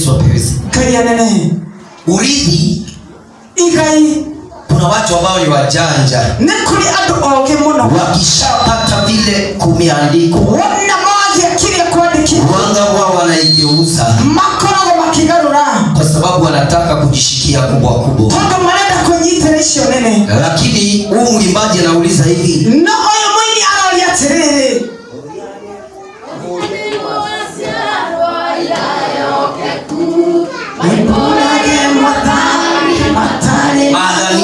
yesu apewe sifa ngai anene urithi igai kuna watu ambao ni wajanja nĩ kũrĩ andũ ogĩ mũno wakishapata vile kumeandikwa wona mothia kĩrĩa kwandĩkĩtwo wanga huwa wanaigeuza makoragwo makĩgarũra kwa sababu wanataka kujishikia kubwa kubwa tondũ marenda kũnyitĩra icio nene lakini huu mwimbaji anauliza hivi no ũyũ mũini aroria atĩrĩrĩ Mbũrage mathani matarĩ Maathani.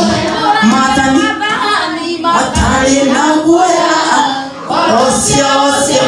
Maathani matarĩ na guoya ũcio ũcio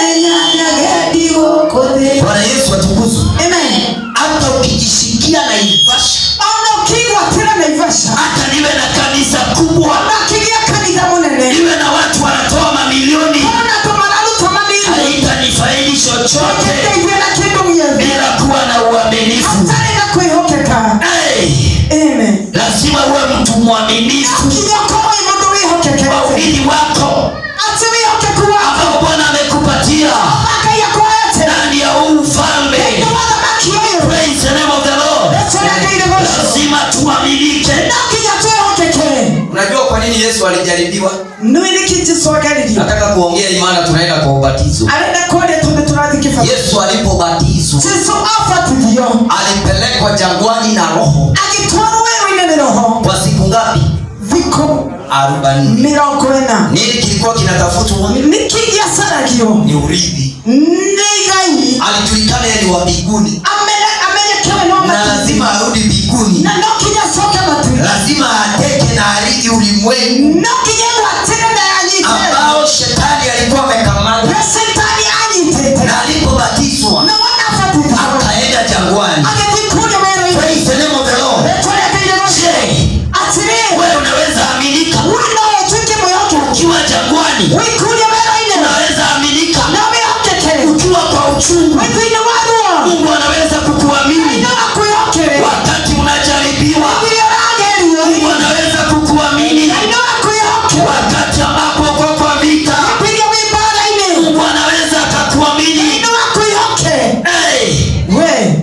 menyanyage gũkũ thĩ bwana yesu atukuzwe Amen. hata ukijishikia naivasha ona ũkĩgwatĩra naivasha hata niwe na kanisa kubwa ona kĩgĩa kanitha mũnene niwe na watu wanatoa mamilioni ona tũmararuta manini haitanifaidi chochote gĩteithie na kĩndũ gĩothe bila kuwa na uaminifu hatarĩ na kwĩhokeka hey, Amen. lazima uwe mtu mwaminifu nginya ũkorwo wĩ mũndũ kwa wĩhokekete urithi wako atĩ wĩhokeku wako ambao bwana amekupatia ngai akwete ndani ya huu ufalme nĩ wathamaki ũyũ Praise the name of the Lord. nĩtũregeire gũcio lazima tuaminike no nginya twĩhokeke unajua kwa nini yesu alijaribiwa nĩwĩ nĩkĩ jesũ ageririo nataka kuongea imana tunaenda kwa ubatizo arenda kwaria tondũ tũrathiĩ kĩbati yesu alipobatizwa jesũ abatithio alipelekwa jangwani na roho agĩtwarwo wĩra-inĩ nĩ roho kwa siku ngapi thikũ arobaini mĩrongo ĩna nini kilikuwa kinatafutwa nĩkĩ gĩacaragio ni urithi nĩ igai alijulikana yeye ni wa mbinguni Amenye- amenyekewe no na matu lazima arudi mbinguni na no nginya acoke matu lazima ateke na arithi ulimwengu no nginya gwatĩre na yanyite ambao shetani alikuwa amekamata na setani anyitĩte na alipobatizwa na wona abatithio akaenda jangwani agĩthiĩ kũrĩa wĩra-inĩ Praise the name of the Lord. nĩtũregeire gũcio Je, atĩrĩ wewe unaweza aminika we no ũtuĩke mwĩhokeku ukiwa jangwani wĩkũria wĩra-inĩ unaweza aminika na wĩhokeke ukiwa kwa uchungu wĩ thĩinĩ wa ruo mungu anaweza kukuamini no akwĩhokere wakati unajaribiwa rĩrĩa ũragerio mungu anaweza kukuamini no akwĩhoke wakati ambapo uko kwa vita rĩrĩa wĩ mbara-inĩ mungu anaweza akakuamini no akwĩhoke hey, we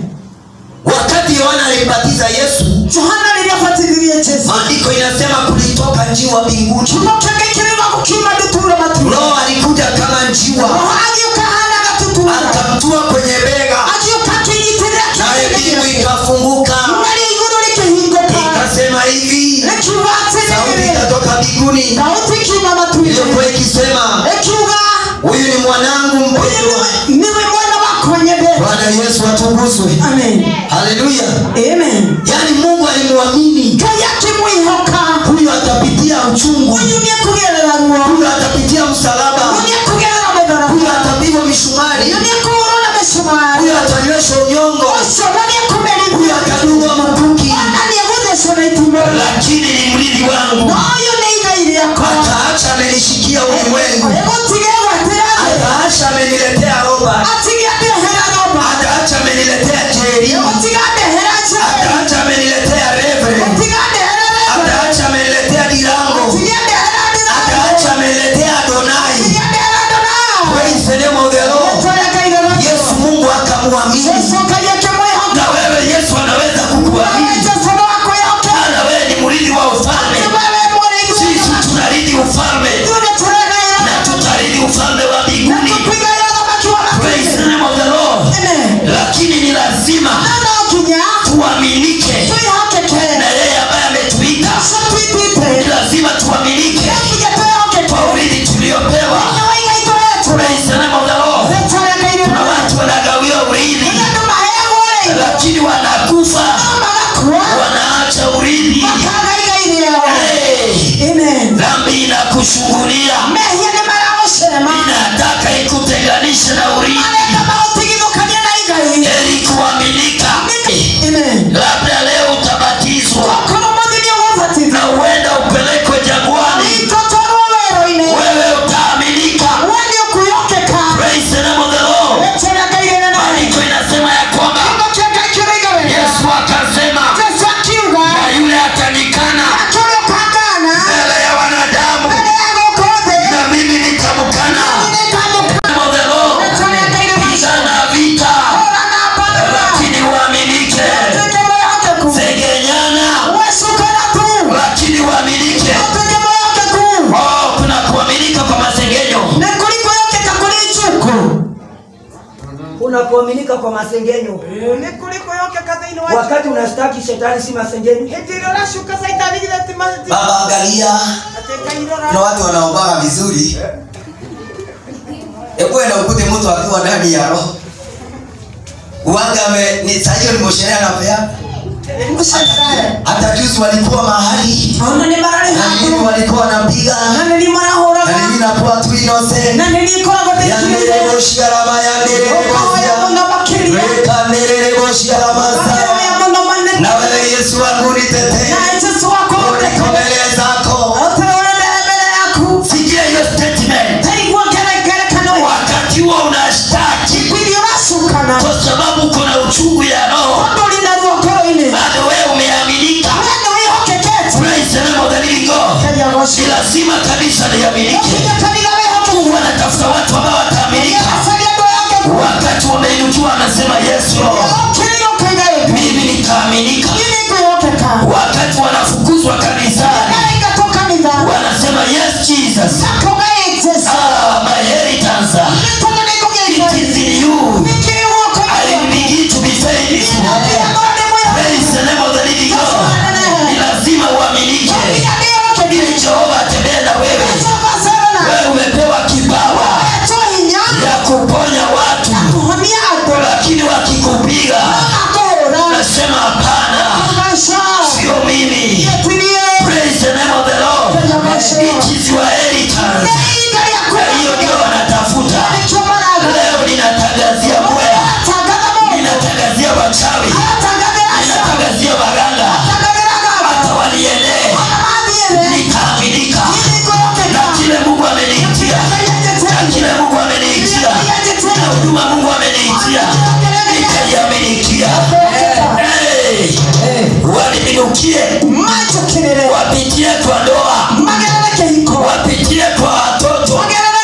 wakati yohana alimbatiza yesu johana rĩrĩa abatithirie jesu maandiko inasema kulitoka njiwa mbinguni kiugo kĩngĩ kĩrĩga gũkiuma ndutura matu roho alikuja kama njiwa roho agĩũka hana gatutura akamtua kwenye bega agĩũka akĩnyitĩrĩra naye mbingu kĩrĩa ikafunguka narĩa igũrũ rĩkĩhingũka ikasema hivi rĩkiuga sauti atĩrĩrĩ ikatoka mbinguni sauti ikiuma matu-inĩ iliyokuwa ikisema ĩkiuga huyu ni mwanangu ũyũ mpendwa nĩwe- nĩwe mwana wakwa nyende bwana yesu atukuzwe amen haleluya amen yaani mungu alimwamini ngai akĩmwĩhoka huyu atapitia uchungu ũyũ nĩekũgerera ruo huyu atapitia msalaba ũyũ nĩekũgerera mũtharaba huyu atapigwa misumari ũyũ nĩekũhũrwo na mĩcumarĩ huyu atanyweshwa unyongo ũcio na huyu nĩekũmerithio atadungwa makuki ona nĩegũthecwo na itimũ lakini ni mrithi wangu na ũyũ nĩ igai rĩakwa ataacha amenishikia ulimwengu egũtige gwatĩra thĩ ataacha ameniletea roba atige ndehera roba ataacha ameniletea jeri egũtiga ndehera njere ataacha ameniletea reve gũtiga ndehera rebe ataacha ameniletea dirango tige ndehera ndĩrango ataacha ameniletea adonai tige ndehera ndonao praise the name of the lord tũrekeire yesu mungu akamwamini Yesu kaye kĩmwĩhoka na wewe yesu anaweza wewe kukuamini Yesu no akwĩhoke na wewe ni mrithi wa ufalme wewe mũrĩithi sisi tunarithi ufalme ithuĩ nĩtũregaĩra na tutarithi kuaminika kwa masengenyo nä kå rä kwä hokeka thä inä wa wakati unastaki shetani si masengenyo hä ndä ä rä å racuka caitani githä ti baba angalia atä kuna kairora watu wanaombaga vizuri ekwenda ukute mtu akiwa ndani ya roho uwanga ame ni saa hiyo nimosherea na pea hata juzi walikuwa mahali ona nä mararä na mimi haku walikuwa wanapiga na nä ni marahå na mimi raga nakuwa tu inose na nä ni ikoragwo thä yandereroshiarama oya yandererebosia må no makä ria rekanderereboshiaramasa oya må no manene na wewe yesu wangu nitetee na jesu wako niko mbele zako oteorendere mbere yaku sikia hiyo statement taigua ngerengerekano wakati huo unashtaki ikwiri å racukana kwa sababu kuna uchungu ya roho tondå rä na ruo ngoro-inä bado wewe umeaminika we nä wä hokekete Praise the name of the living God. karia ni gocio lazima kabisa liaminike okinya kanitha wä hoke mungu anatafuta watu ambao wataaminika acaria andå yake wakati wameinukiwa anasema yesu Lord, okirä å kaigä mimi nikaaminika ini kwä hokeka wakati wanafukuzwa kanisani naingatå kanitha wanasema yes jesus gakoga jesu ah, my inheritance tondå nä ngå it gä is in you nä kä rä guoko i will begin to be faithful praise the name of the living god ni lazima uaminike ili jehova atembee na wewe wewe umepewa kipawa ya kuponya watu lakini wakikupiga nasema hapana sio mimi praise the name of the lord it is your inheritance na hiyo ndio wanatafuta leo ninatangazia mbwea ninatangazia wachawi ninatangazia waganga hata walienee nitaaminika na kile mungu ameniitia na kile mungu ameniitia na huduma mungu ameniitia nitaiaminikia hey, waniminukie wapitie kwa ndoa wapitie kwa watoto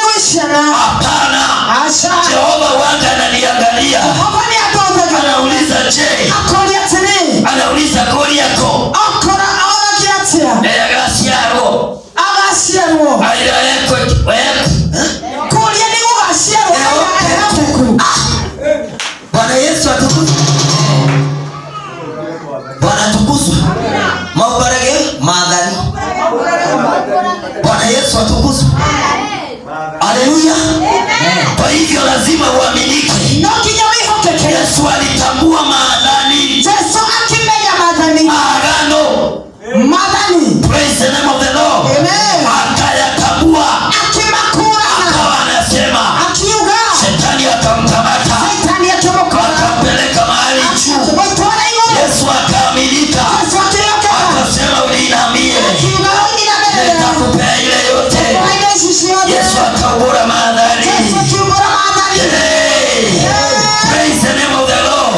hapana jehova wanga ananiangalia anauliza je anauliza goli yako eyagasiaro agaciarwo airaeko kuria nä gå gaciarwo bwana yesu atukuzwe bwana tukuzwe maubarage maathani bwana yesu atukuzwe haleluya kwa hivyo lazima uaminike no nginya wä hokeke yesu alitambua maadhani jesu akimenya mathani agano mathani praise the name of the lord Amen. akayatambua akimakårana akawa anasema akiuga shetani akamkamata saitani akimåkora akampeleka mahali juu akimåtwara igårå yesu akaaminika jesu akĩrĩokeka akasema ulinamie akiuga ũnyina mbere nitakupea ile yote waina ici ciothe yesu akaubura maadhari jesu akiumbũra mathani Hey! Praise the name of the Lord.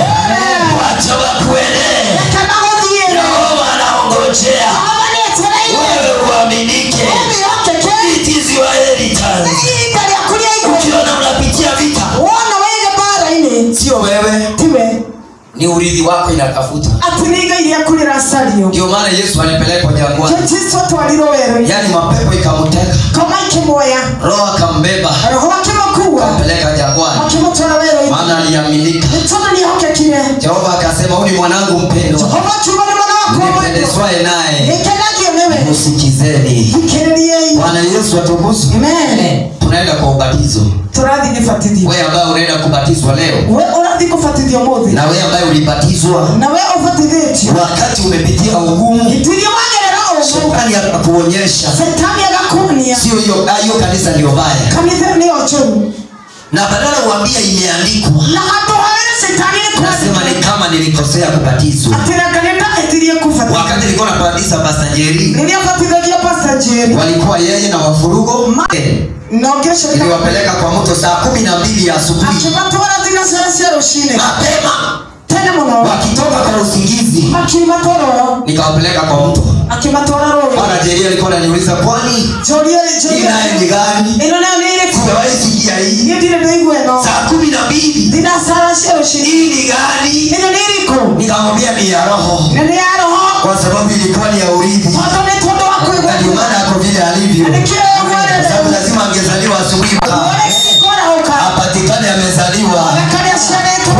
wacha wakuendee kana gũthiĩ yehova anaongojea Jehova nĩetereire wewe uaminike wĩhokeke It is your inheritance. ihinda rĩaku rĩa igũrũ ukiona unapitia vita wona wĩge mbara-inĩ sio wewe tiwe ni urithi wako inatafuta atĩ nĩ igai rĩaku rĩracario ndio maana yesu alipelekwa jangwani jesu atwarirwo werũ-inĩ yaani mapepo ikamuteka koma ikĩmuoya roho akambeba roho akĩmũkua peleka jangwani akĩmũtwara werũ-inĩ maana aliaminika nĩ tondũ nĩehokekire jehova akasema huyu ni mwanangu mpendwa jehova kiuga nĩ mwana wakwa mwendwa nipendezwaye naye nĩkenagio nĩwe musikizeni thikĩrĩriei bwana yesu atukuzwe amen tunaenda kwa ubatizo tũrathiĩ gĩbatithio wewe ambaye unaenda kubatizwa leo we ũrathiĩ kũbatithio mũthĩ na wewe ambaye ulibatizwa na we ũbatithĩtio wakati umepitia ugumu itirio wagerera ũgumu shetani akakuonyesha setani agakuonia sio hiyo ah, hiyo kanisa ndio baya kanitha nĩyo njũru na badala uambia imeandikwa na handũ harĩa setani nĩ nasema kwandĩka ni kama nilikosea kubatizwa atĩ reka nĩndahĩtirie kũbatithio wakati nilikuwa nabatiza pasta njeri rĩrĩa batithagia pasta njeri walikuwa yeye na wafurugo Ma- nongere shetani iliwapeleka kwa mto saa kumi na mbili ya asubuhi akĩmatwara thinacara cia rũcinĩ mapema tene mũno wakitoka kwa usingizi akiuma toro nikawapeleka kwa mto akĩmatwara rũĩ bwana njeri alikuwa ananiuliza kwani njorie hii naye ni gani ĩno nayo nĩ ĩrĩkũ sijawahi sikia hii niĩ ndirĩ ndaigua ĩno saa kumi na mbili thinacara cia rũcinĩ hii ni gani ĩno nĩ ĩrĩkũ nikamwambia ni ya roho na nĩ ya roho kwa sababu ilikuwa ni ya urithi tondũ nĩ tondũ wa na ndio kwĩgwa maana ako vile alivyo nĩkĩo kwa sababu lazima angezaliwa asubuhi ũrĩa kĩkorahũka apatikane amezaliwa karĩa ciarĩtwo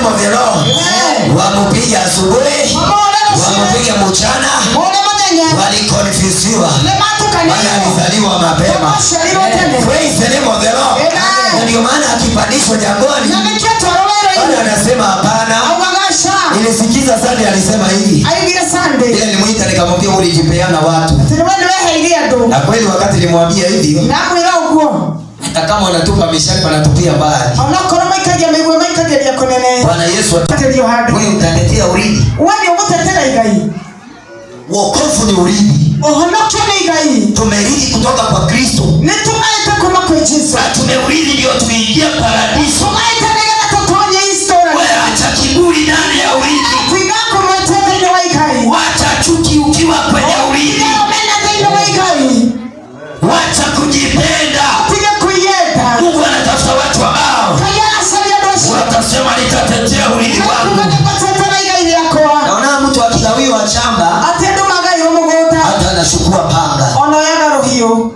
name of the Lord. Amen. Wamupiga asubuhi, wamupiga mchana, Mone muthenya walikonfyusiwa nĩ maana matukanĩirwo alizaliwa mapema. twaciarirwo tene Praise the name of the Lord. Amen. Na ndio maana akipandishwa jangwani, na nĩkĩo twarwo bado wĩra-inĩ anasema hapana. augagaca Nilisikiza Sunday alisema hivi, aigire sande ile nimuita nikamwambia ulijipeana watu, atĩ nĩwe nĩweheire andũ na kweli wakati nilimwambia hivyo, namwĩra ũguo hata kama wanatupa mishale wanatupia mbali. onokorwo maikagia mĩguo maikagĩria kũnene Bwana Yesu atu- atĩrio handũ wewe utaletea urithi. we nĩ ũgũtetera igai Wokovu ni urithi, ũhonokio nĩ igai tumerithi kutoka kwa Kristo nĩ tũmaĩte kuma kwĩ jesu na tumeurithi ndio tuingie paradiso. tũmaĩte nĩgetha tũtonye istora Wewe acha kiburi ndani ya urithi, twiga kũmwete thĩinĩ wa igai wacha chuki ukiwa kwenye urithi, tiga ũmena thĩinĩ wa igai wacha kujipenda. tiga kwĩyenda Mungu anatafuta watu ambao ngai aracaria andũ acio watasema nitatetea urithi wangu. kuga nĩgũtetera igai rĩakwa Naona mtu akigawiwa shamba atĩ andũ magairwo mũgũnda hata anachukua panga. ona oyaga rũhiũ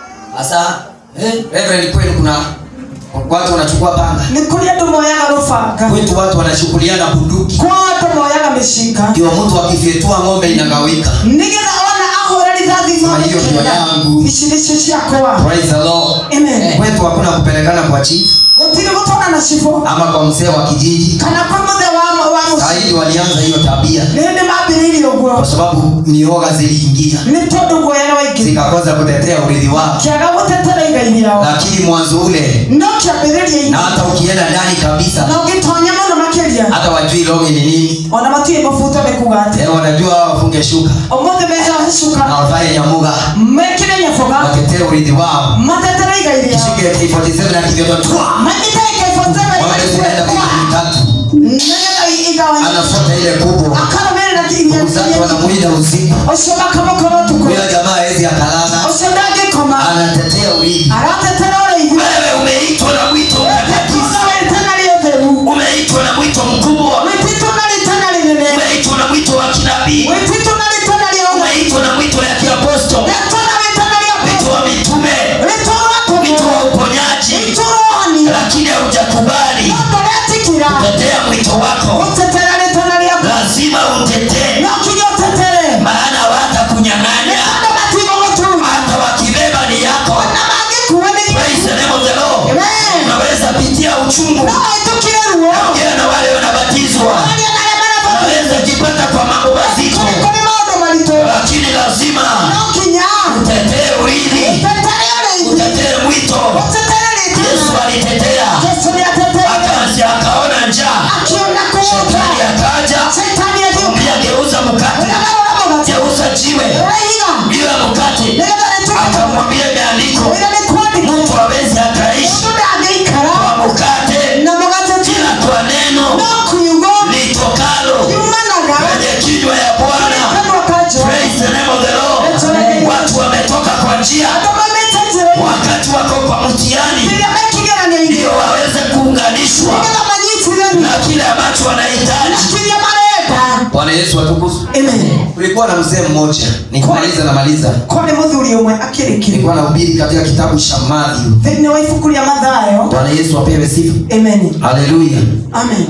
Sasa eh, Reverend, kweli kuna watu wanachukua panga, nĩ kũrĩ andũ moyaga rũbanga kwetu watu wanachukuliana bunduki, kwa andũ moyaga mĩcinga ndio mtu akifyetua ng'ombe inagawika. nĩgetha ona ahũre rithathi Sema hiyo ndio yangu. ici nĩcio ciakwa Praise the Lord. Amen. Kwetu hakuna kupelekana kwa chief gũtirĩ gũtwara na cibũ ama kwa mzee wa kijiji. kana kwa mũthe wa wa mũciĩ Saidi walianza hiyo tabia nĩ hĩndĩ mambĩrĩirie ũguo kwa sababu mioga ziliingia nĩ tondũ guoya waingĩ zikakosa kutetea urithi wao, kĩaga gũtetera igai rĩao lakini mwanzo ule no kĩambĩrĩria-inĩ na hata ukienda ndani kabisa na ũngĩtonya mũno makĩria hata wajui logi ni nini ona matiĩ mabuto nĩ kuga atĩ Eh, wanajua wao wafunge shuka ũmũthĩ meheohe cuka na wavae nyamuga mekĩre nyaboga watetee urithi wao matetere igai rĩao ishike K47 na kivyototua manyite ng'ombe zinaenda ikaibotebe wiki mitatu nĩgetha igawanyike anafuata ile kubwa akarũmĩrĩra ndugu zake wanamuida usiku ũcio makamũkora ũtukũ huyo jamaa hawezi akalala ũcio ndangĩkoma anatetea urithi aratetera ũrĩithi wewe umeitwa na mwito mtakatifu wĩtitũna rĩtana rĩ ũtheru umeitwa na mwito mkubwa wĩtitũna rĩtana rĩnene umeitwa na mwito wa kinabii wĩtitũna rĩtana rĩa ũtheru umeitwa na mwito ya kiaposto rĩtana rĩtana rĩa mwito wa mitume rĩtũrwa mwito wa uponyaji rĩtũrwani lakini haujakubali ndondo rĩatikira kutetea mwito wako gũtetera rĩtana rĩaku lazima utetee no kinya ũtetere maana watakunyang'anya andũ matigũgũtuma hata wakibeba ni yako na mangĩkuua nĩ Praise the name of the Lord. Amen. unaweza pitia uchungu no hĩtũkire ruo ongea na wale wanabatizwa aria na arĩa marabatithio unaweza jipata kwa mambo mazito kũrĩ kũrĩ maũndũ maritũ lakini lazima no kinya utetee urithi ũtetere ũrĩithi utetee mwito ũtetere yesu rĩtana alitetea Yesu nĩatetere akazi akaona njaa akiona kuota shetani akaja Shetani agĩũka ambia geuza mkate ũragũra mũgate geuza jiwe ũraiga iwe mkate nĩgetha rĩtuĩke akamwambia imeandikwa wĩra nĩ kwandĩka mtu awezi akaishi mũndũ ndangĩikara kwa mkate na mũgate tu ila kwa neno no kiugo litokalo kiumanaga kwenye kinywa ya bwana kanua ka Jehova Praise the name of the Lord. watu wametoka kwa njia andũ maumĩte njĩra-inĩ wakati wako kwa mtihani rĩrĩa mekĩgeranio-inĩ ndio waweze kuunganishwa nĩgetha manyitithani na kile ambacho wanahitaji na kĩrĩa marenda bwana yesu atukuzwe amen kulikuwa na mzee mmoja nikimaliza namaliza kwarĩ mũthuri ũmwe akĩrĩkĩrĩria nilikuwa nahubiri katika kitabu cha Mathayo thĩinĩ wa ibuku rĩa mathayo bwana yesu apewe sifa amen haleluya amen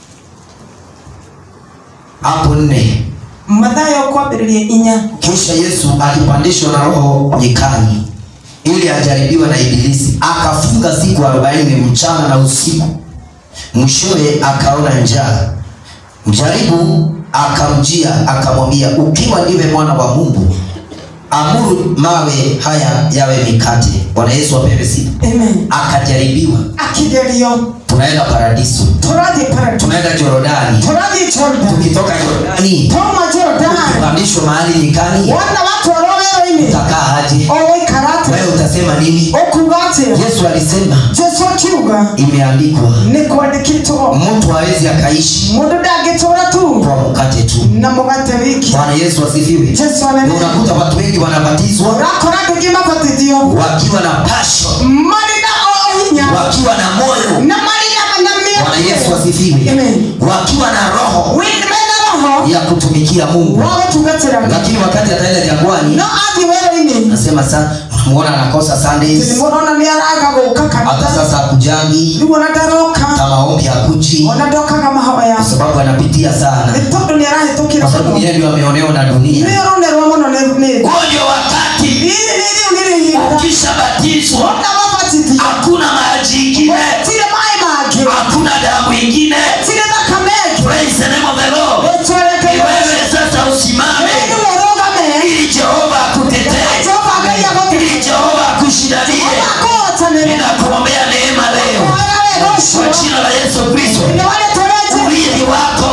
hapo nne mathayo kwambĩrĩria inya kisha yesu alipandishwa na roho nyikani ili ajaribiwe na ibilisi akafunga siku arobaini mchana na usiku mwishowe akaona njaa mjaribu akamjia akamwambia ukiwa ndiwe mwana wa mungu amuru mawe haya yawe mikate bwana yesu apewe sifa amen akajaribiwa akĩgerio tunaenda paradiso tũrathiĩ paradiso tunaenda jorodani tũrathiĩ jordan tukitoka jorodani twauma jordan kupandishwa mahali nyikani wona watwarwo wĩra-inĩ utakaa aje o gũikara wewe atĩa utasema nini ũkuga atĩa yesu alisema jesu akiuga imeandikwa nĩ kwandĩkĩtwo mtu hawezi akaishi mũndũ ndangĩtũra tu kwa mkate tu na mũgate wiki bwana yesu asifiwe jesu Na anene unakuta watu wengi wanabatizwa ũrakora andũ aingĩ mabatithio wakiwa na passion marĩ na o hinya wakiwa na moyo na marĩ na na bwana yesu mĩeke asifiwe Amen. wakiwa na roho Wĩ- mena roho ya kutumikia mungu wa gũtungatĩra Ngai. lakini wakati ataenda jangwani no athiĩ wĩra-inĩ nasema sa unamuona anakosa Sundays nimuona nĩ araga gũka hata kanitha sasa hakujangi rĩu ona ndaroka hata maombi hakuji ona ndokaga mahoya kwa sababu anapitia sana nĩ tondũ nĩ arahĩtũkĩra kwa sababu mũno yeye ndio ameonewa na dunia nĩ ũronerwo mũno nĩ nĩ- huo ndio wakati rĩrĩ nĩ rĩu nĩ rĩhinda ukishabatizwa ona mabatithio hakuna maji ingine tirĩ maĩ mangĩ hakuna damu ingine tirĩ thakame ĩngĩ praise the name of the lord ĩtwerekeire Ni wewe sasa usimame nĩ ũrũgame ili jehova akutetee Jehova Ngai ili agũteithie. jehova akushindanie akũhotanĩre ninakuombea neema leo wega wega kwa ũcio jina la yesu kristo nĩ warĩtũrenje urithi wako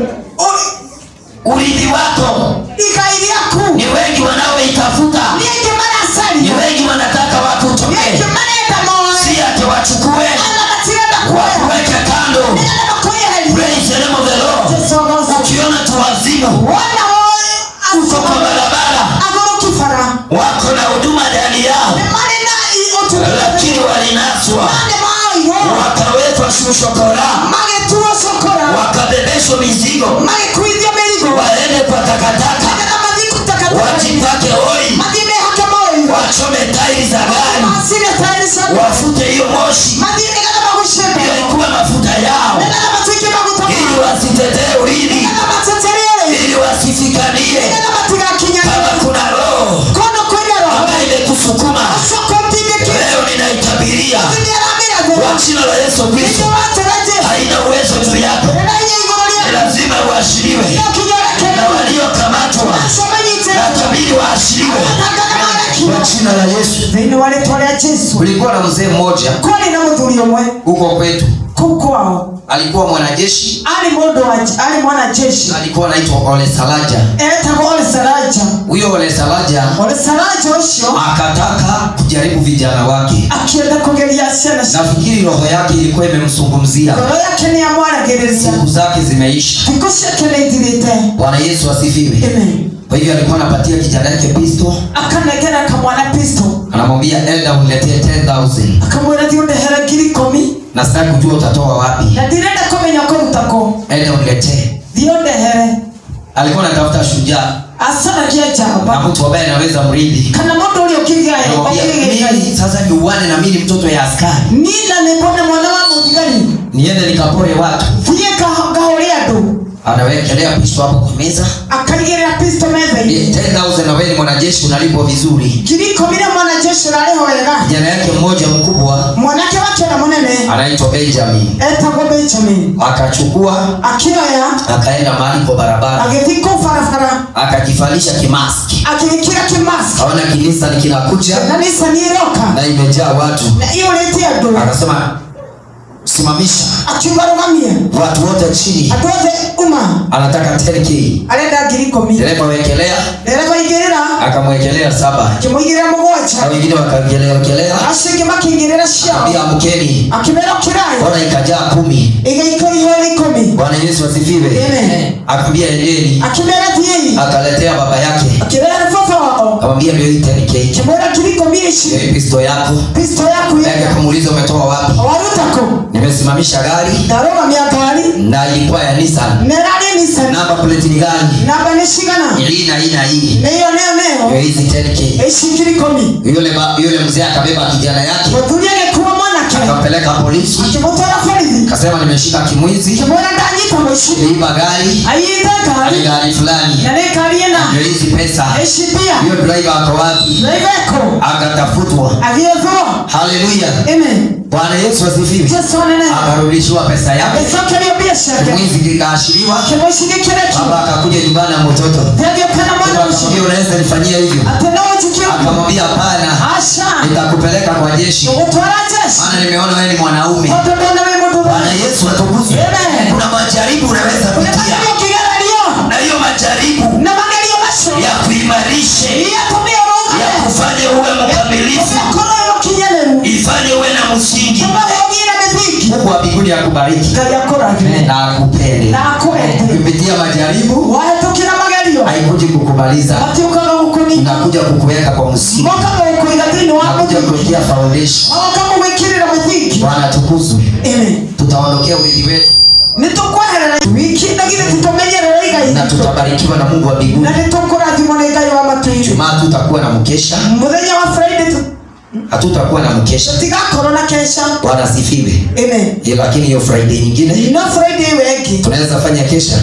urithi wako igai rĩaku ni wengi wanaoitafuta nĩ aingĩ ni maracaria wengi wanataka nĩ wakutoke aingĩ marenda moe si ati wachukue ona matirenda kuoya wakuweke kando nĩgetha makwĩyeherie praise the name of the lord Jesogoza. ukiona tu wazimu wona woe uko kwa barabara agũrũki bara wako na huduma ndani yao nĩ marĩ na ũtungata lakini walinaswa nĩ maoirwo wakawekwa shushokora magĩtuo cukura wakabebeshwa mizigo magĩkuithio mĩrigo waende kwa takataka nĩgetha mathiĩ kutakataka wajipake oi mathiĩ mehake moiro wachome tairi za gari macine tairi cia wafute hiyo moshi mathiĩ nĩgetha magucie hiyo mbere ilikuwa mafuta yao nĩgetha matuĩke maguta ili wasitetee urithi nĩgetha mateterie ili wasifikanie nĩgetha matigakinyane kama kuna roho kono kwĩna roho ambayo imekusukuma ũcio kũmtindĩkĩte leo ninaitabiria nĩaramĩra kwa thĩra jina la yesu nĩkĩo kristo watera Jesũ haina uwezo juu yako rĩrĩa inya igũrũ ni rĩaku lazima uashiriwe no kinya na ũrekererio waliokamatwa acio manyitĩrwo na tabiri waashiriwe matangaga kwa marekio jina la yesu thĩinĩ wa rĩtwa rĩa Jesũ kulikuwa na mzee mmoja kwarĩ na mũthuri ũmwe huko kwetu kũu kwao alikuwa mwanajeshi arĩ mũndũ wa arĩ mwanajeshi alikuwa anaitwa ole salaja etagwo ole saraja huyo ole salaja ole saraja ũcio akataka kujaribu vijana wake akĩenda kũgeria ciana cia nafikiri roho yake ilikuwa imemsungumzia ngoro yake nĩ amwaragĩrĩria siku zake zimeisha thikũ ciake nĩ ithirĩte bwana yesu asifiwe Amen. kwa hivyo alikuwa anapatia kijana yake pisto akanengera kamwana pisto anamwambia enda uniletee 10000 akamwĩra thiĩ ũndehere ngiri ikũmi na sitaki kujua utatoa wapi na ndirenda kũmenya kũruta kũ enda uniletee thiĩ ũndehere alikuwa anatafuta shujaa acaragia na njamba mtu ambaye anaweza mrithi kana mũndũ ũrĩa ũkĩgaya Anamwambia, ũkĩgĩgai mimi sasa niuane na mimi ni mtoto ya askari nina nĩmbone mwana wa mũthigari niende nikapore watu thiĩ nga- ngahũre andũ anawekelea pisto hapo kwa meza akaigĩrĩra pisto metha-inĩ 10000 na wewe ni mwanajeshi unalipwa vizuri ngiri ikũmi na mwanajeshi ũrarĩho wega kijana yake mmoja mkubwa mwanake wake na mũnene anaitwa benjamin etagwo benjamin akachukua akĩoya akaenda mahali kwa barabara agĩthiĩ kũu barabara akajivalisha kimaski agĩgĩkĩra kĩmask kaona kinisa nikinakuja na nisa nĩĩroka na imejaa watu na iyũrĩte andũ akasema simamisha akiuga rũgamie watu wote chini andũ othe uma anataka 10k arenda ngiri ikũmi dereva wekelea ndereba igĩrĩra akamwekelea saba akĩmũigĩrĩra na mũgwanja wengine wakawekelea acio angĩ makĩigĩrĩra ciao ambia amkeni akĩmera ũkĩrai mbona ikajaa kumi ĩgĩikũihũrĩ ikũmi bwana yesu asifiwe Amen. akaambia endeni akĩmera thiĩi akaletea baba yake akĩrehe baba wao akamwambia ndio hii 10k akĩmwĩra ngiri ikũmi ici Ndio hii pisto yako pisto yaku yake yega akamuuliza umetoa wapi waruta kũ nimesimamisha gari ndarũgamia ngari na ilikuwa ya Nissan na ĩrarĩ Nissan namba plate ni gani namba nĩ cigana hii na hii na hii nĩyo nĩyo ndio nĩyo hizi 10k ici ngiri ikũmi yule ba, yule mzee akabeba kijana yake mũthuri agĩkuua mwanake akampeleka polisi akĩmũtwara borithi akasema nimeshika kimwizi akĩmwĩra ndanyita mũici niliiba gari aiyĩte ni ngari gari fulani na nĩ ngari ĩna ndio hizi pesa ici mbia hiyo driver ako wapi naiveko akatafutwa agĩethwo haleluya amen bwana yesu asifiwe jesu anene akarudishiwa pesa yake agĩcokerio mbia ciake kimwizi kikaashiriwa kĩmũici gĩkĩrekio baba akakuja nyumbani na mtoto thegĩũkana mwana ũcio akamwambia unaweza nifanyia hivyo atĩ no ũnjikie ũguo akamwambia hapana aca nitakupeleka kwa jeshi ũgũtwara jeshi maana nimeona wewe ni mwanaume tondũ ndona wĩ mũndũ bwana yesu atukuzwe Amen. kuna majaribu unaweza pitia ũnamagerio kĩgererio na hiyo majaribu na magerio macio ya kuimarishe iyatumie ya ũrũgame kufanye uwe mkamilifu ũgakorwo wĩ mũkinyanĩru ifanye uwe na msingi tũmahe ũgĩe na mĩthingi mungu wa mbinguni akubariki ngai akũrathime na akupende na akwende kupitia majaribu wahĩtũkĩra magerio haikuji kukumaliza matiũkaga gũkũnina inakuja kukuweka kwa msingi moka gũkũiga thĩinĩ wa inakuja mũthingi kuwekea foundation magoka gũgwĩkĩrĩra mũthingi bwana tukuzwe Amen. tutaondokea urithi wetu nĩ tũkweherera wiki ndagire tũtũmenyerera igai na tutabarikiwa na mungu wa mbinguni na nĩ tũkũrathimwo nĩ ngai wa matuiri jumaa tutakuwa na mkesha mũthenya wa friday hatutakuwa na mkesha tutigakorwo na kesha bwana asifiwe amen Eh, lakini hiyo friday nyingine no friday wegi tunaweza fanya kesha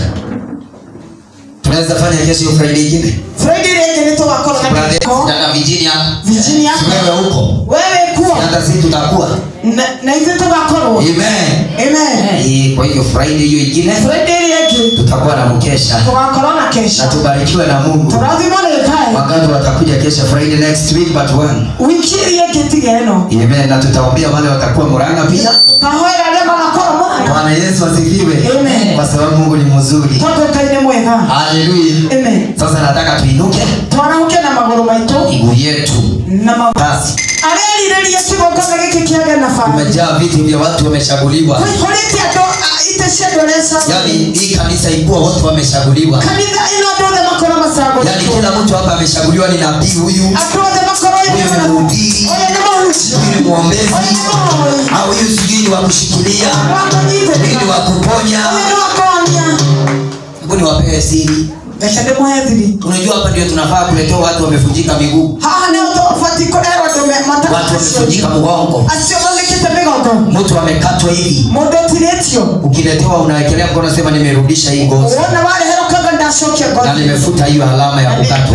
tunaweza fanya kesho hiyo friday nyingine friday rĩngĩ nĩ tũgakorwo na Brother, kĩhiko dada Virginia Virginia. Si wewe huko wewe kuo hata sisi tutakuwa na na ithuĩ tũgakorwo amen amen Eh, kwa hiyo friday hiyo ingine friday rĩngĩ tutakuwa na mkesha tũgakorwo na na kesha tubarikiwe na mungu tũrathimwo nĩ ngai wakati watakuja kesha friday next week but one wiki rĩngĩ tiga ĩno amen na tutaombea wale watakuwa muranga pia kahoera arĩa magakorwo mũranga bwana yesu asifiwe Amen. kwa sababu mungu ni mzuri tondũ ngai nĩ mwega haleluya amen sasa nataka tuinuke twarahũke na magũrũ maitũ miguu yetu na ma basi arerirĩria kĩgongona gĩkĩ kĩage na bari kumejaa viti vya watu wamechaguliwa kũihũrĩte andũ a- itĩ cia andũ arĩa yaani cagũrĩ hii kanisa ikuwa wote wamechaguliwa kanitha ĩno andũ othe makorwo yaani macagũrĩtwo kila mtu hapa amechaguliwa ni nabii huyu andũ othe makorwo huyu ni mhubiri ũyũ nĩ mũhunjia huyu ni mwombezi ũyũ nĩ mũhoi au huyu sijui ni wa kushikilia huyu wakũnyitĩrĩra ni wa kuponya ũyũ nĩ wakonia hebu niwapewe siri reke ndĩmũhe thiri unajua hapa ndio tunafaa kuletewa watu wamevunjika miguu haha nĩ ũbati kũrerwo andũ me- mata- watu wamevunjika mgongo acio mathĩkĩte mĩgongo mtu amekatwa hivi mũndũ ũtirĩtio ukiletewa unawekelea mkono sema nimerudisha hii ngozi wona wareherokaga ndacokia na ngothi nimefuta hiyo alama ya kukatwa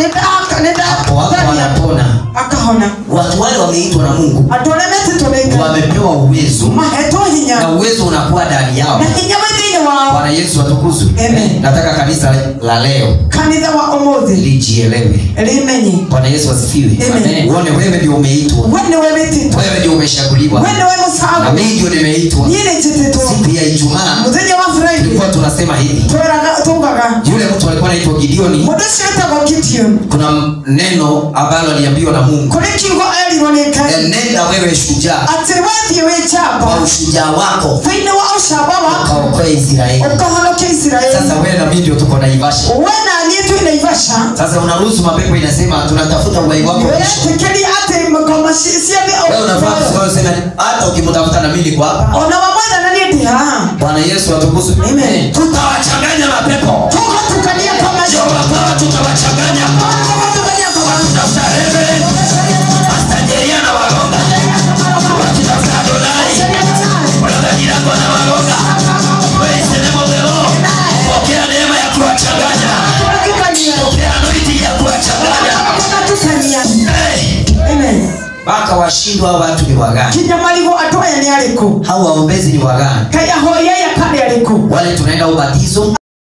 hapo hapo nĩndakahona anapona akahona watu wale wameitwa na mungu andũ arĩa metĩtwo nĩ ngai wamepewa uwezo mahetwo hinya na uwezo unakuwa ndani yao na hinya wĩ thĩinĩ wao bwana yesu atukuzwe Amen. nataka kanisa la leo kanitha wa ũmũthĩ lijielewe rĩmenye bwana yesu asifiwe Amen. uone wewe ndio umeitwa we nĩwe wĩtĩtwo wewe ndio umeshaguliwa we nĩwe na mũcagũ mimi ndio nimeitwa niĩ nĩ njĩtĩtwo siku ya ijumaa mũthenya wa friday tulikuwa tunasema hivi tweraga tugaga yule mtu alikuwa anaitwa gideoni mũndũ ũcio wĩtagwo gideon kuna neno ambalo aliambiwa na mungu kũrĩ kiugo erirwo nĩ ngai enenda wewe shujaa atĩ wethiĩ wĩ njamba kwa ushujaa wako thĩinĩ wa ũcamba wako ukaokoe israeli ũkahonokia isiraeli sasa wewe na mimi ndio tuko na ivasha we na niĩ twĩ naivasha sasa unaruhusu mapepo inasema tunatafuta uhai wako mwisho wĩretĩkĩria atĩ ngoma ci- ciathiĩ wewe unafaa o- kusimama useme hata ukimtafuta na mimi niko hapa ona wamwetha na niĩ ndĩ haha bwana yesu atukuzwe Amen. tutawachanganya mapepo tũgatukania kwa ndio macio wakawa tutawachanganya tũgatukania kwa macio Tafuta Reverend, Pastor Jeria na Wagonga. Wakitafuta Adonai, wanadhajirako na Wagonga. Praise the name of the Lord. Pokea neema ya kuwachanganya. Pokea anointing ya kuwachanganya. tũgatukania Hey, amen mpaka washindwa hao watu ni wagani kinya marigũ andũ aya nĩ arĩkũ hao waombezi ni wagani kai ahoi aya karĩ arĩkũ wale tunaenda ubatizo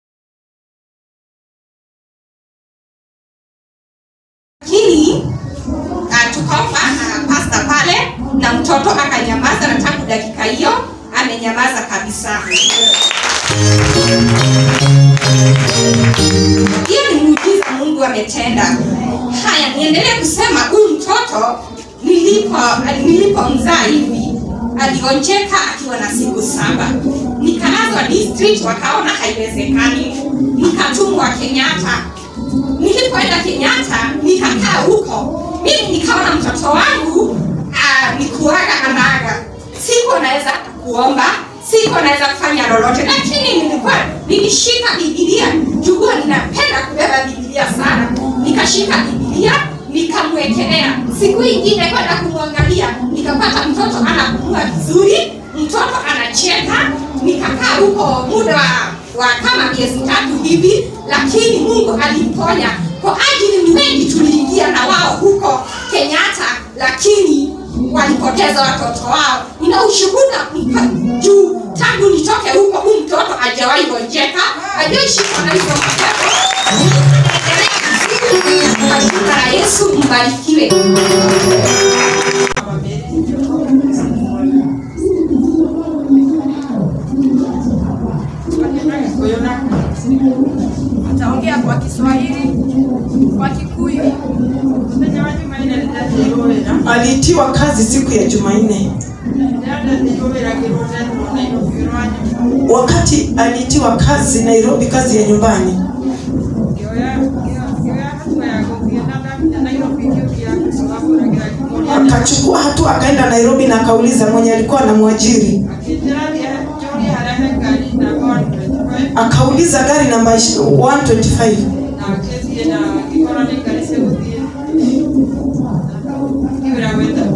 lakini uh, tukaomba na pasta pale na mtoto akanyamaza na tangu dakika hiyo amenyamaza kabisa hiyo ni muujiza mungu ametenda haya niendelee kusema huyu mtoto nilipo nilipomzaa hivi alionjeka akiwa na siku saba nikalazwa district wakaona haiwezekani nikatumwa kenyatta nilipoenda kenyatta nikakaa huko mimi nikaona mtoto wangu ah, nikuaga anaga siko naweza kuomba siko naweza kufanya lolote lakini nilikuwa nilishika bibilia jugua ninapenda kubeba bibilia sana nikashika bibilia nikamwekelea siku ingine kwenda kumwangalia nikapata mtoto anapumua vizuri mtoto anacheka nikakaa huko muda wa, wa kama miezi tatu hivi lakini mungu alimponya kwa ajili ni wengi tuliingia na wao huko kenyatta lakini walipoteza watoto wao nina ushuhuda mka- juu tangu nitoke huko huu mtoto ajawahi gonjeka ajaishikwa na hizo mapepo kwa jina la yesu mbarikiwe ataongea kwa Kiswahili, kwa Kikuyu. Muthenya wa Jumanne nĩndathiĩ wĩra aliitiwa kazi siku ya jumanne ndathiĩ wĩragĩrwo ndathiĩ Nairobi rwa nyũmba wakati aliitiwa kazi nairobi kazi ya nyumbani ngĩoya ngĩoya- ngĩoya hatua ya gũthiĩ na ndakinya Nairobi ngĩũria kũgagũragĩra kĩmũria akachukua hatua akaenda nairobi na akauliza mwenye alikuwa na mwajiri akĩnjĩra thiĩ njũrie harĩa he ngari namba 125 akauliza gari namba 125 na ngĩthiĩ na ngĩkora nĩ ngari cigũthiĩ ngĩwĩra wenda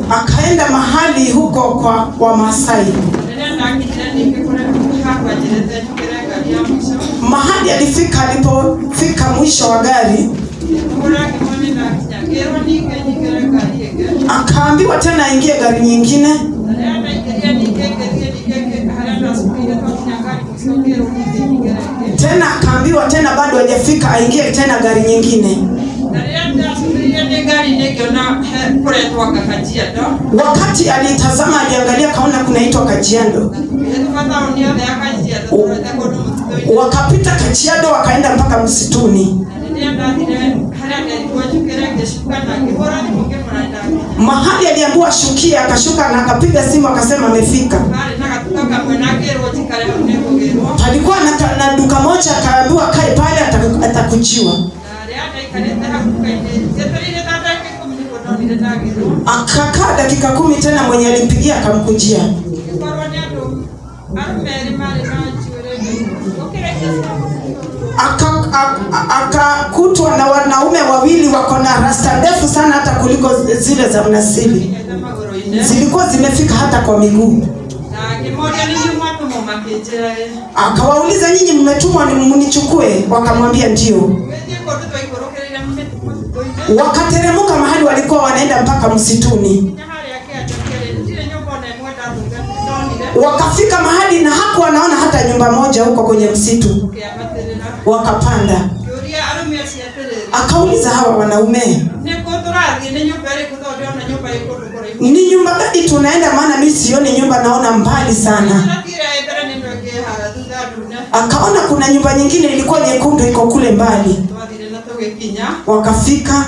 akaenda mahali huko kwa Wamasai. rĩrĩa ndakinyire ningĩ kũrĩa hakwanjĩrĩte njũkĩre ngari ya mũico Mahali alifika, alipofika mwisho wa gari kũrĩa ngĩmoni ndakinya ngĩrwo ningĩ nyingĩre ngari ĩngĩ akaambiwa tena aingie gari nyingine, na rĩrĩa ndaingĩrire ningĩ ngĩthiĩ ningĩ harĩa ndacukire twakinya ngari mũico ngĩrwo ningĩ nyingĩre ĩngĩ tena akaambiwa tena bado hajafika, aingie tena gari nyingine. na rĩrĩa ndacukirie nĩ ngari nĩngĩona he- kũretwo Kajiado Wakati alitazama, aliangalia, kaona kunaitwa Kajiado. ĩtuka taũni yothe ya Kajiado tũrete kũndũ mũtitũ-inĩ Wakapita Kajiado, wakaenda mpaka msituni. na rĩrĩa ndathire harĩa nderirwo njũkĩre ngĩcuka na ngĩhũra thimũ ngĩmũra ndakinya Mahali aliambiwa ashukie, akashuka na akapiga simu, akasema amefika. harĩ na gatuka kamwe na ngĩrwo njikare hau nĩngũgĩrwo Palikuwa na, na duka moja, akaambiwa kae pale, ataku- atakujiwa. na rĩrĩa ndaikarĩte hau duka-inĩ njetereire ta ndagĩka ikũmi nĩguo ndonire ndagĩrwo Akakaa dakika kumi tena, mwenye alimpigia akamkujia. gĩkorwo nĩ andũ arũme erĩ marĩ na njuĩrĩ ũkĩrĩkia Aka- a- akakutwa na wanaume wawili wako na rasta ndefu sana hata kuliko zile za mnasili, ete magũrũ-inĩ zilikuwa zimefika hata kwa miguu. na ngĩmoria nĩ inyuĩ mwatũmwo makĩnjĩra ĩ Akawauliza, nyinyi mmetumwa ni mnichukue? Wakamwambia ndio. gwĩthiĩ kũndũ twaikũrũkĩrĩire mũtitũ-inĩ Wakateremka mahali walikuwa wanaenda mpaka msituni, nginya harĩa kĩanda kĩrĩ ndirĩ nyũmba ona ĩmwe ndatũnga ndonire wakafika mahali na hakuwa anaona hata nyumba moja huko kwenye msitu. kĩambatĩrĩra Wakapanda, kĩũria arũme acio atĩrĩrĩ akauliza hawa wanaume, nĩ kũ tũrathiĩ nĩ nyũmba ĩrĩkũ tondũ ndĩrona nyũmba ĩ kũndũ kũraihu ni nyumba gani tunaenda? Maana mimi sioni nyumba, naona mbali sana. Turathiire mbere nĩ ndũ ĩngĩ haha thutha ndune Akaona kuna nyumba nyingine ilikuwa nyekundu, iko kule mbali. twathire na tũgĩkinya Wakafika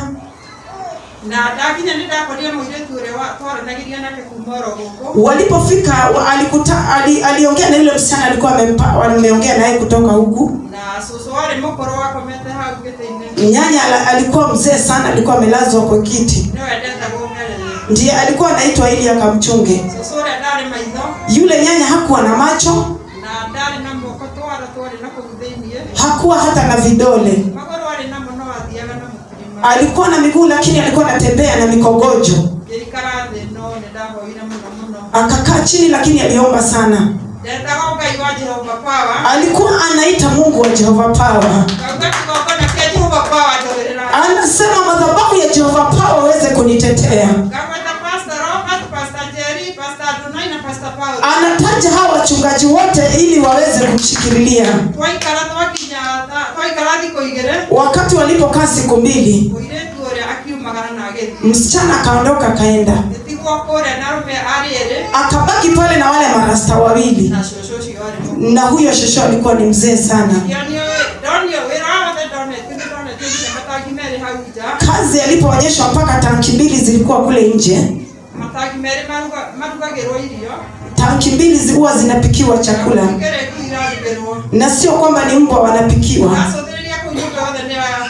na ndakinya nĩ ndakorire mũirĩtu ũrĩa wa- twaranagĩria nake kuma oro gũkũ walipofika wa- alikuta ali, aliongea na yule msichana alikuwa amempa- wameongea naye kutoka huku. na cũcũ warĩ mũkũrũ wakomete hau gĩtĩ-inĩ Nyanya ala- alikuwa mzee sana, alikuwa amelazwa kwa kiti, nĩwe ndetagwo ngerere ndiye alikuwa anaitwa ili akamchunge. cũcũ ũrĩa ndarĩ maitho Yule nyanya hakuwa na macho, na ndarĩ na moko twara twarĩ na kũu thĩiniĩ hakuwa hata na vidole, magũrũ arĩ namo no athiaga na mũtirima alikuwa na miguu lakini alikuwa anatembea na mikogojo. ngĩikara thĩ no nĩ ndahoire mũno mũno Akakaa chini lakini aliomba sana, ndetaga ngai wa jehova pawa alikuwa anaita Mungu wa Jehova Power. kauga kĩgongona kĩa jehova pawa ndogerera Anasema madhabahu ya Jehova Power aweze kunitetea. ngagweta pastor robert pastor jerry pastor adonai na pastor paul Anataja hawa wachungaji wote ili waweze kumshikililia. twaikara twakinya tha- twaikara thikũ igĩrĩ Wakati walipokaa siku mbili, mũirĩtu ũrĩa akiumagara na agĩthiĩ msichana akaondoka akaenda, gĩtigwo kũrĩa na arũme arĩ erĩ akabaki pale na wale marasta wawili, na cũcũ ũcio arĩ mũnene. na huyo shosho alikuwa ni mzee sana. ndionio ndonio wĩra wothe ndonete nĩ ndonete nginya matangi merĩ hau nja Kazi alipoonyeshwa mpaka tanki mbili zilikuwa kule nje, matangi merĩ maruga- marugagĩrwo irio tanki mbili zilikuwa zinapikiwa chakula, ngereku irarugĩrwo na sio kwamba ni mbwa wanapikiwa. acũthĩrĩria kũu nyũmba yothe nĩ ya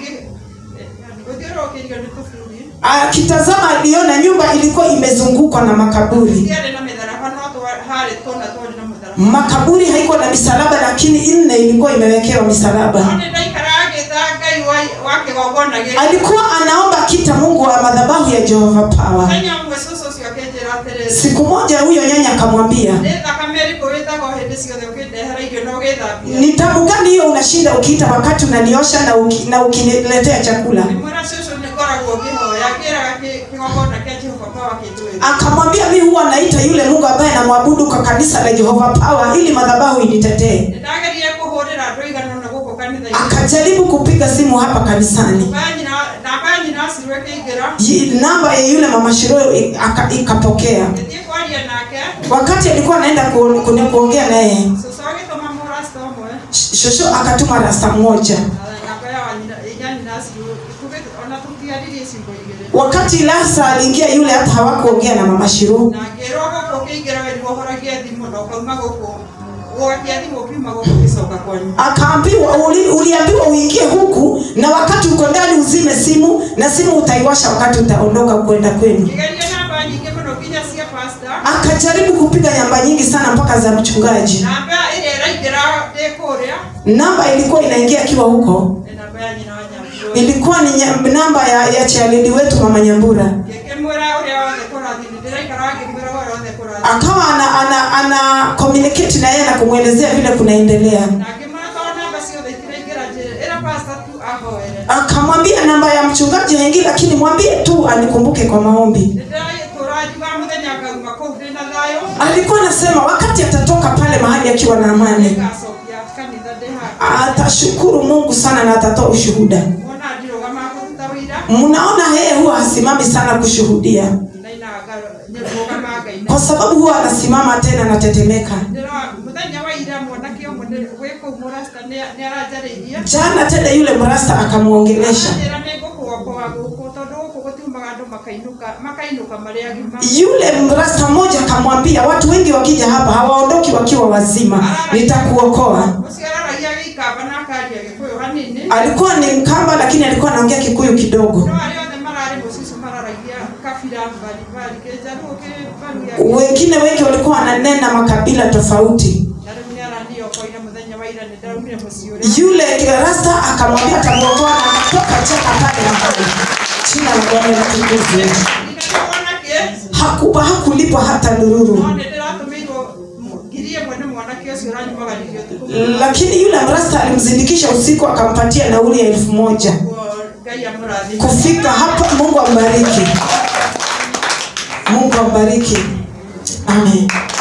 gũthiũrũrũkĩirio nĩ tũburi Akitazama aliona nyumba ilikuwa imezungukwa na makaburi. ndiarĩ na mĩtharaba no twa- harĩ tũna twarĩ na mũtharaba Makaburi haikuwa na misalaba, lakini nne ilikuwa imewekewa misalaba. no nĩ ndaikara agĩta ngai wa- wa kĩgongona gĩkĩ Alikuwa anaomba kita Mungu wa madhabahu ya Jehova Power. mũthenya ũmwe cũcũ ũcio akĩnjĩra atĩrĩrĩ Siku moja huyo nyanya akamwambia, nĩ thakame ĩrĩkũ wĩtagwo hĩndĩ ciothe ũkĩndehera irio na ũgĩthambia ni tabu gani hiyo unashinda ukiita wakati unaniosha na, uki, na ukiniletea chakula? mwĩra cũcũ nĩ ngoragwo ngĩhoya ngĩraga kĩ- kĩgongona kĩa jehova pawa kĩnjũĩ Akamwambia mi huwa naita yule Mungu ambaye namwabudu kwa kanisa la Jehova Power ili madhabahu initetee. nĩ ndagerire kũhũrĩra andũ aigana ũna gũkũ kanitha-inĩ Akajaribu kupiga simu hapa kanisani, Namba ya nyina- namba ya nyina acirwo ĩkĩingĩra Yi- namba ya yule mama Shiro i- aka- ikapokea. gĩthiĩ kwaria nake Wakati alikuwa anaenda ku, ku, kuongea naye, cũcũ agĩtũma mũrasta ũmwe sh- shosho akatuma rasta mmoja. na namba ya nyina- ya nyina acirwo Tuge- ona tũtiaririe ciugo igĩrĩ Wakati Lasa aliingia yule, hata hawakuongea na mama Shiro. na ngĩrwo gũkũ ũkĩingĩra we nĩwohoragia thimũ na ũkauma gũkũ gwakia thimũ ũkiuma gũkũ ũgĩcoka kwanyu Akaambiwa uli, uliambiwa uingie huku, na wakati uko ndani uzime simu, na simu utaiwasha wakati utaondoka kwenda kwenu. ngĩgeria namba nyingĩ mũno nginya cia pasta Akajaribu kupiga namba nyingi sana mpaka za mchungaji. namba ĩrĩa ĩraingĩra ndĩ kũrĩa Namba ilikuwa inaingia akiwa huko, nĩ namba ya nyina wa nyambura ilikuwa ni nya- namba ya, ya chialidi wetu mama Nyambura. ngĩkĩmwĩra ũrĩa wothe kũrathiĩ kumwelezea vile kunaendelea na ngĩmwĩra namba ciothe itiraingĩra njĩra ĩra pasta tu ahoere akamwambia namba ya mchungaji haingii lakini mwambie tu anikumbuke kwa maombi nĩndĩratũranjuga mũthenya ngauma kũu ndĩna thayũ alikuwa anasema wakati atatoka pale mahali akiwa na amani ngacokia kanitha ndĩ haha atashukuru mungu sana na atatoa ushuhuda wona ndirũgama kũruta wĩira mnaona yeye huwa hasimami sana kushuhudia naina nĩrũgama ngai kwa sababu huwa anasimama tena anatetemeka ndĩra mũthenya wa ira mwanake ũmwe nĩ- gwĩ kũu mũrasta nĩ aranjarĩirie jana tena yule mrasta akamwongelesha njĩra nĩ ngũkũokoa gũkũ tondũ gũkũ gũtiumaga andũ makainũka makainũka marĩ agima yule mrasta mmoja akamwambia watu wengi wakija hapa hawaondoki wakiwa wazima nitakuokoa ũcio araragia gĩikamba na akaria gĩkũyũ hanini alikuwa ni mkamba lakini alikuwa anaongea kikuyu kidogo no arĩa othe mararĩ mũcicu mararagia kabira mbalimbali kĩnjaruo kĩbaru ya wengine wengi walikuwa wananena makabila tofauti na rĩu nĩ araniokoire mũthenya wa ira nĩ ndaumire mũciĩ ũrĩa yule rasta akamwambia atamuokoa na akatoka cheka pale mahali china la bwana litukuzwe ndinatĩ mwanake hakuba hakulipwa hata ndururu no nĩ ndĩratũmĩirwo ngiri ĩmwe nĩ mwanake ũcio ũranyumagaririo ũtukũ lakini yule mrasta alimzindikisha usiku akampatia nauli ya elfu moja Kuo ngai amũrathime kufika hapa mungu ambariki mungu ambariki amen